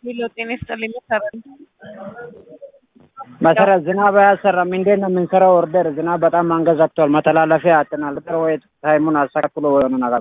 ሌላው ጤና ይስጥልኝ መሰረት መሰረት ዝናብ አያሰራም። እንዴት ነው የምንሰራው? ኦርደር ዝናብ በጣም አንገዛግቷል። መተላለፊያ አጥናል። ጥር ወይ ታይሙን አስተካክሎ የሆነ ነገር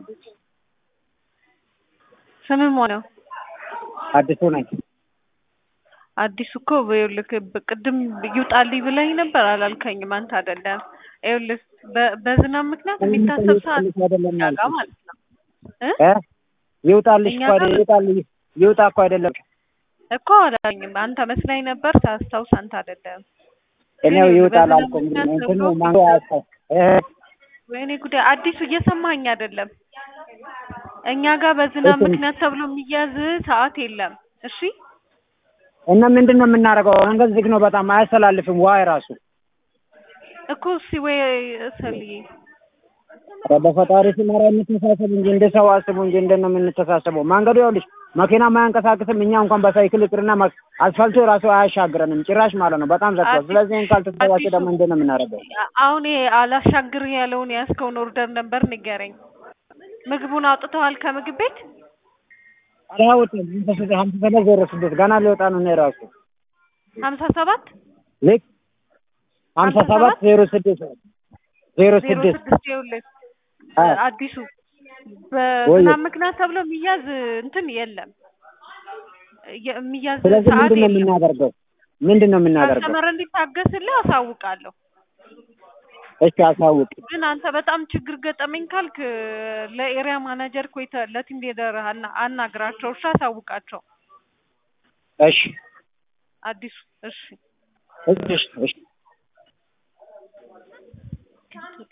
ስምህ ማነው? አዲሱ ነኝ። አዲሱ እኮ ይኸውልህ ቅድም ይውጣልኝ ብለኝ ነበር አላልከኝም። አንተ አይደለም ይኸውልህ በ- በዝናብ ምክንያት የሚታሰብ ሰዓት አይደለም እኛ ጋር ማለት ነው እ እ ይውጣልሽ እኛ እኮ ጋር- አይደለም ይውጣልሽ ይውጣ እኮ አይደለም እኮ አላለኝም። አንተ መስላኝ ነበር ሳስታውስ አንተ አይደለም። እኔው ግን ይውጣል በዝናብ አልኩም። ምክንያት እንትኑ ተብሎ ማንጎ ያስታው እ ወይኔ ጉዳይ አዲሱ እየሰማኸኝ አይደለም። እኛ ጋር በዝናብ እሺ። ምክንያት ተብሎ የሚያዝ ሰዓት የለም። እሺ እና ምንድን ነው የምናደርገው? መንገድ ዝግ ነው በጣም አያስተላልፍም። ዋይ ራሱ እኮ እሺ ወይ እሰልዬ ኧረ በፈጣሪ ስም ኧረ እንተሳሰብ እንጂ እንደ ሰው አስቡ እንጂ እንዴት ነው የምንተሳሰበው? መንገዱ ይኸውልሽ መኪና ማያንቀሳቅስም። እኛ እንኳን በሳይክል ይቅርና መ- አስፋልቱ ራሱ አያሻግረንም ጭራሽ ማለት ነው። በጣም ዘግቷል። አዲስ- ስለዚህ ይህን ካልተሰባቸው አዲሱ- ደግሞ እንዴት ነው የምናደርገው? አሁን ይሄ አላሻግር ያለውን የያዝከውን ኦርደር ነበር ንገረኝ። ምግቡን አውጥተዋል ከምግብ ቤት? አላወጣም። ሀምሳ ሰባት ዜሮ ስድስት ገና ሊወጣ ነው። እኔ ራሱ ሀምሳ ሰባት ልክ ሀምሳ ሰባት ዜሮ ስድስት ዜሮ ዜሮ ስድስት ስድስት ይኸውልህ አ አዲሱ በዝናብ ምክንያት ተብሎ የሚያዝ እንትን የለም የ- የሚያዝ ስለዚህ ሰዓት ምንድን ነው የለም። የምናደርገው? ምንድን ነው የምናደርገው? ካስተመር እንዲታገስልህ አሳውቃለሁ። እሺ አሳውቅ። ግን አንተ በጣም ችግር ገጠመኝ ካልክ ለኤሪያ ማናጀር ኮይተ ለቲም ሊደር አና- አናግራቸው። እሺ አሳውቃቸው። እሺ አዲሱ እሺ እሺ እሺ